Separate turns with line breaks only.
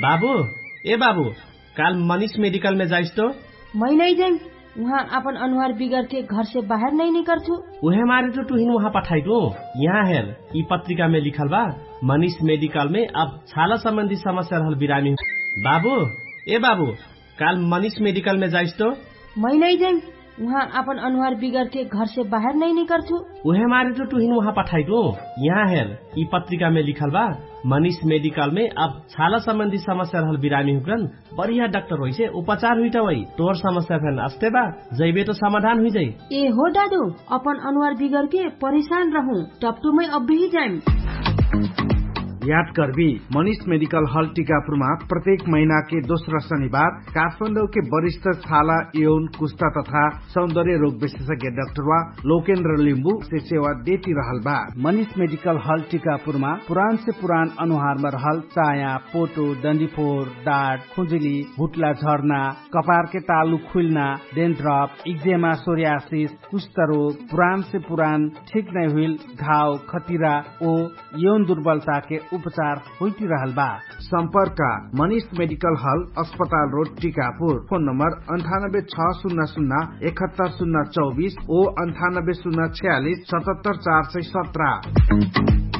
बाबू ए बाबू काल मनीष मेडिकल में जाइस तो
मैं नहीं जाइम वहाँ अपन अनुहार बिगड़ के घर से बाहर नहीं निकलथू
उहे मारे तो तुहिन वहाँ पठाई दू यहाँ हेर ई पत्रिका में लिखल बा मनीष मेडिकल में अब छाला संबंधी समस्या रहल बिरामी बाबू ए बाबू काल मनीष मेडिकल में जाइस तो
मैं नहीं जाइम वहाँ अपन अनुहार बिगड़ के घर से बाहर नहीं निकलथू
उहे मारे तो तुहिन वहाँ पठाई दू यहाँ हेर ई पत्रिका में लिखल बा मनीष मेडिकल में अब छाला संबंधी समस्या रहल बिरामी हुकरन बढ़िया डॉक्टर होइ से उपचार हुई वही तोर समस्या फेन अस्ते बा जैबे तो समाधान हुई जाई
ए हो दादू अपन अनुहार बिगड़ के परेशान रहूं टपटू में अब भी जाइम
याद करबी मनीष मेडिकल हॉल टीकापुरमा प्रत्येक महीना के दोस्रो शनिबार काठमाडौँ के वरिष्ठ छाला यौन कुस्ता तथा सौन्दर्य रोग विशेषज्ञ डाक्टर वा लोकेन्द्र लिम्बू से सेवा देती रहल बा मनीष मेडिकल हॉल टीकापुरमा पुरान से पुरान अनुहारमा रहल चाया पोटो डन्डीफोर डाँट खुजुली भुटला झर्ना कपार के तालु खुल्ना डेन्ड्रप इक्जेमा सोरियासिस कुष्ठ रोग पुरान से पुरान ठीक नै हुइल घाव खतिरा ओ यौन दुर्बलता के उपचार होती रहल बा सम्पर्क मनीष मेडिकल हल अस्पताल रोड टीकापुर फोन नम्बर अन्ठानब्बे छ शून्य शून्य एकहत्तर शून्य चौबिस ओ अन्ठानब्बे शून्य छयालिस सतहत्तर चार सय सत्र